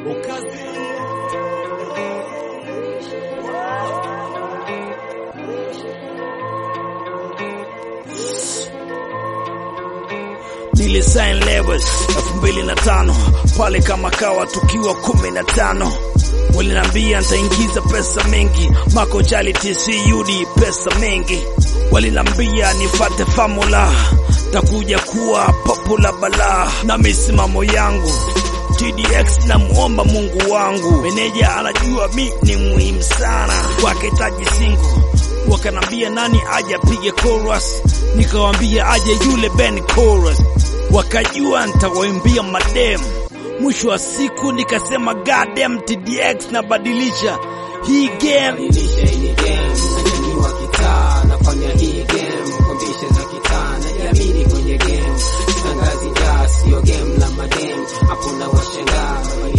ukazi nilisign labels elfu mbili na tano pale kama kawa tukiwa kumi na tano walinambia nitaingiza pesa mengi Mako Jali TCUD pesa mengi walinambia nifate formula takuja kuwa popular balaa na misimamo yangu TDX na muomba Mungu wangu, meneja anajua mi ni muhimu sana kwake taji singu wakanambia nani aje apige chorus, nikawambia aje yule Ben chorus, wakajua nitawaimbia madem. Mwisho wa siku nikasema goddamn TDX nabadilisha hii game. Badilisha hii game, najaniwa kitaa, nafanya hii game kwa mbishe za kitaa, najiamini kwenye game, sitangazi jaa, sio game la madem, hapo na washangaa